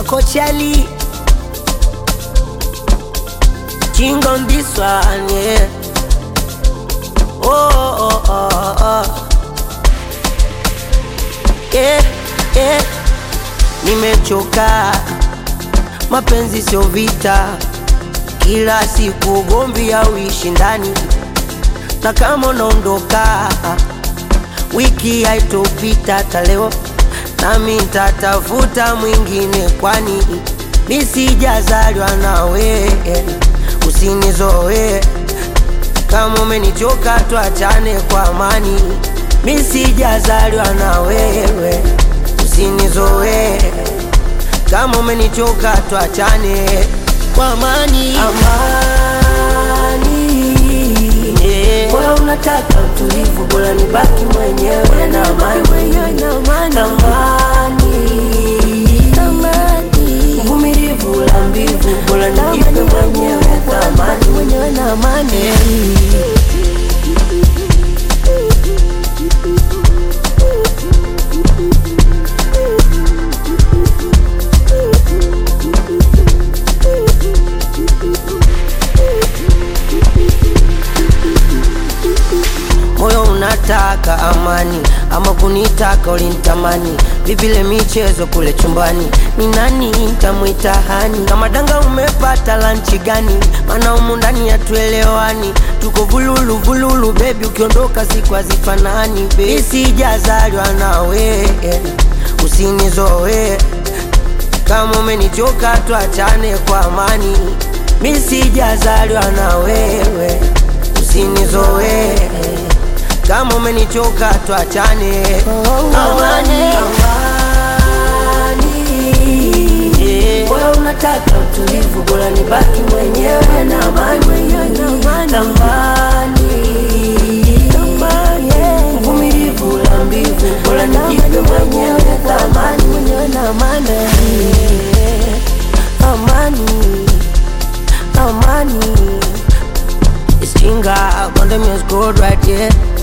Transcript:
Coachali. King on this one, yeah. Oh, oh, oh, oh. Yeah, yeah. Nimechoka, mapenzi sio vita, kila siku ugomvi au ushindani, na kama unaondoka wiki haitopita hata leo, nami nitatafuta mwingine, kwani mi sijazaliwa nawe, usinizoe kama umenichoka, tuachane kwa amani. Mi sijazaliwa na wewe, usinizoe kama umenichoka, tuachane kwa amani. Amani, yeah. Bora unataka utulivu, bora nibaki mwenyewe na amani, amani, uvumilivu la mbivu, bora nijipe mwenyewe thamani, yeah. moyo unataka amani ama kunitaka ulinitamani vipile michezo kule chumbani ni nani ntamwita hani kama danga umepata lanchi gani maana humu ndani hatuelewani tuko vululu vululu bebi ukiondoka siku hazifanani mi sijazaliwa nawe usinizoe kama umenichoka tuachane kwa amani mi sijazaliwa na wewe usinizoe kama umenichoka tuachane amani, yeah. Bora unataka utulivu, bora nibaki mwenyewe na amani, tamani, uvumilivu la mbivu, bora nijipe mwenyewe thamani, amani, amani. It's Kinga, Condom is good right here.